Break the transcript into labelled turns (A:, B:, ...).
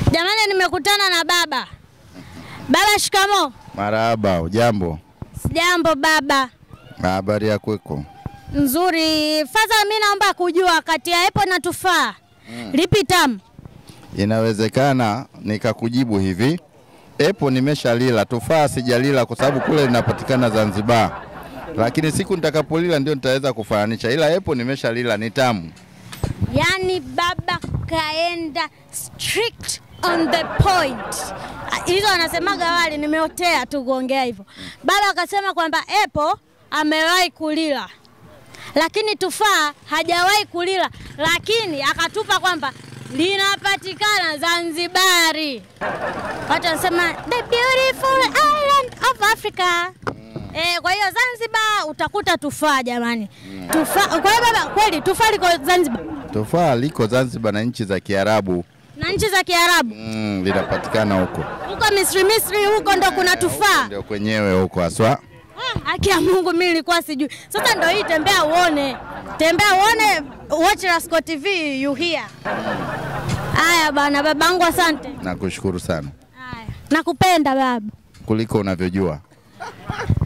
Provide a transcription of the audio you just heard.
A: Jamani, nimekutana na baba. Baba, shikamo.
B: Marahaba, ujambo?
A: Sijambo baba.
B: Habari ya kweko?
A: Nzuri. Fadha, mi naomba kujua kati ya epo na tufaa lipi tamu?
B: Inawezekana nikakujibu hivi, epo nimeshalila, tufaa sijalila kwa sababu kule linapatikana Zanzibar, lakini siku nitakapolila ndio nitaweza kufananisha, ila epo nimeshalila, ni tamu.
A: Yaani baba kaenda strict on the point. Hizo wanasemaga wale, nimeotea tu kuongea hivyo. Baba akasema kwamba epo amewahi kulila, lakini tufaa hajawahi kulila, lakini akatupa kwamba linapatikana Zanzibari. Watu wanasema the beautiful island of Africa. Eh, kwa hiyo Zanzibar utakuta tufaa jamani. Tufaa. Kwa hiyo baba, kweli tufaa liko Zanzibar
B: Tufaa liko Zanzibar na nchi za Kiarabu
A: na nchi za Kiarabu
B: mm, linapatikana huko
A: huko Misri, Misri huko ndo kuna tufaa.
B: ndio kwenyewe huko haswa.
A: Ah, Haki ya Mungu, mimi nilikuwa sijui. Sasa ndo hii, tembea uone, tembea uone, watch Rasco TV you hear. Haya bana, babangu, asante.
B: Nakushukuru sana
A: Haya, nakupenda baba.
B: kuliko unavyojua.